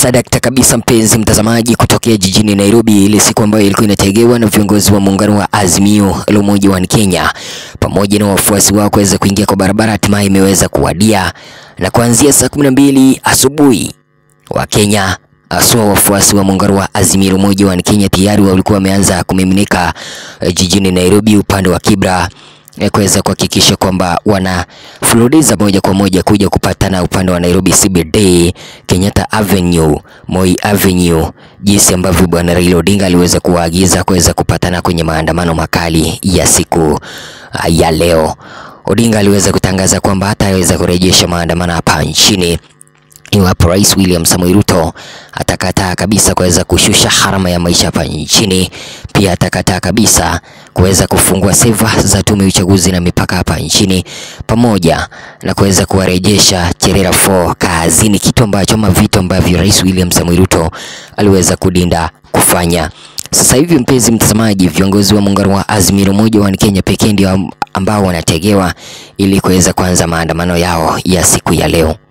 Sadakta kabisa mpenzi mtazamaji, kutokea jijini Nairobi, ile siku ambayo ilikuwa inategewa na viongozi wa muungano wa Azimio la Umoja wa Kenya pamoja na wafuasi wao kuweza kuingia kwa barabara, hatimaye imeweza kuwadia, na kuanzia saa kumi na mbili asubuhi Wakenya haswa wafuasi wa muungano wa Azimio la Umoja wa Kenya tayari walikuwa wameanza kumiminika eh, jijini Nairobi upande wa Kibra eh, kuweza kuhakikisha kwamba wanafululiza moja kwa moja kuja kupatana upande wa Nairobi CBD, Kenyatta Avenue, Moi Avenue, jinsi ambavyo bwana Raila Odinga aliweza kuwaagiza kuweza kupatana kwenye maandamano makali ya siku ah, ya leo. Odinga aliweza kutangaza kwamba hataweza kurejesha maandamano hapa nchini iwapo Rais William Samoei Ruto atakataa kabisa kuweza kushusha gharama ya maisha hapa nchini. Pia atakataa kabisa kuweza kufungua seva za tume ya uchaguzi na mipaka hapa nchini, pamoja na kuweza kuwarejesha Cherera 4 kazini, kitu ambacho ama vitu ambavyo Rais William Samoei Ruto aliweza kudinda kufanya. Sasa hivi mpenzi mtazamaji, viongozi wa muungano wa Azimio la Umoja wa Kenya pekee ndio ambao wanategewa ili kuweza kuanza maandamano yao ya siku ya leo.